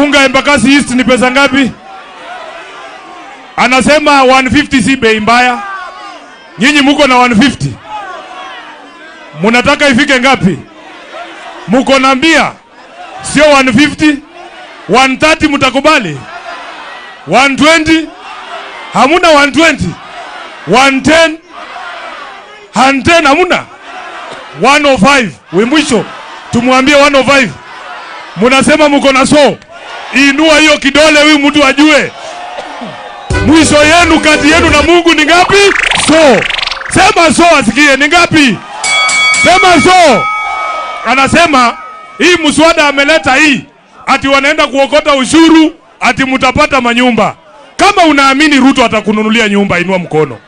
unga Embakasi East ni pesa ngapi? Anasema 150 si bei mbaya. Nyinyi muko na 150, munataka ifike ngapi? Muko na mia, sio 150. 130 mtakubali? 120? Hamuna 120? 110? 110 hamuna? 105. We mwisho tumwambie 105. Munasema muko na so. Inua hiyo kidole huyu mtu ajue. Mwisho yenu kati yenu na Mungu ni ngapi? So. Sema so asikie ni ngapi? Sema so. Anasema hii mswada ameleta hii ati wanaenda kuokota ushuru ati mtapata manyumba. Kama unaamini Ruto atakununulia nyumba, inua mkono.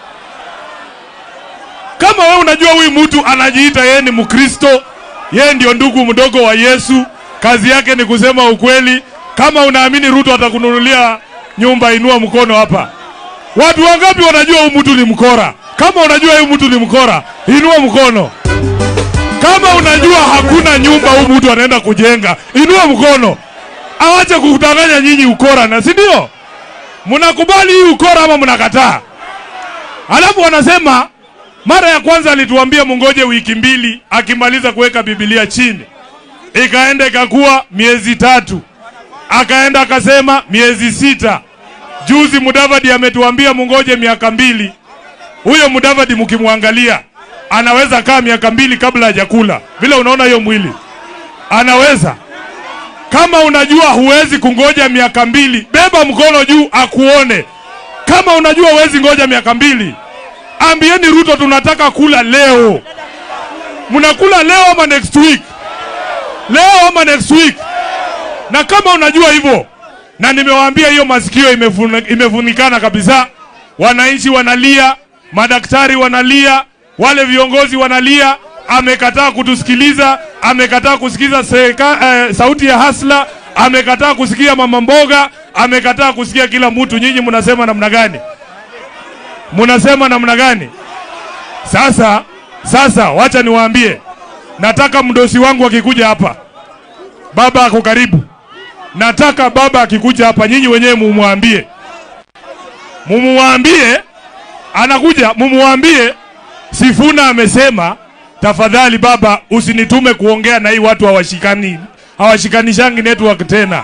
Kama wewe unajua huyu mtu anajiita yeye ni Mkristo, yeye ndio ndugu mdogo wa Yesu, kazi yake ni kusema ukweli. Kama unaamini Ruto atakununulia nyumba, inua mkono hapa. Watu wangapi wanajua huyu mtu ni mkora? Kama unajua huyu mtu ni mkora, inua mkono. Kama unajua hakuna nyumba huyu mtu anaenda kujenga, inua mkono. Awache kukudanganya nyinyi ukora, na si ndio? Mnakubali hii ukora ama mnakataa? Alafu wanasema mara ya kwanza alituambia mungoje wiki mbili, akimaliza kuweka Biblia chini, ikaenda ikakuwa miezi tatu, akaenda akasema miezi sita. Juzi Mudavadi ametuambia mungoje miaka mbili. Huyo Mudavadi mkimwangalia anaweza kaa miaka mbili kabla hajakula, vile unaona hiyo mwili anaweza. Kama unajua huwezi kungoja miaka mbili, beba mkono juu akuone. Kama unajua huwezi ngoja miaka mbili, ambieni Ruto tunataka kula leo. Mnakula leo ama next week? Leo ama next week? Na kama unajua hivyo, na nimewaambia hiyo masikio imefuna- imefunikana kabisa, wananchi wanalia, madaktari wanalia, wale viongozi wanalia. Amekataa kutusikiliza, amekataa kusikiza seka, eh, sauti ya hasla, amekataa kusikia mama mboga, amekataa kusikia kila mtu. Nyinyi mnasema namna gani? Mnasema namna gani? Sasa sasa, wacha niwaambie, nataka mdosi wangu akikuja hapa, baba ako karibu, nataka baba akikuja hapa, nyinyi wenyewe mumwambie, mumwambie anakuja, mumwambie Sifuna amesema tafadhali baba, usinitume kuongea na hii watu hawashikani hawashikanishangi network tena.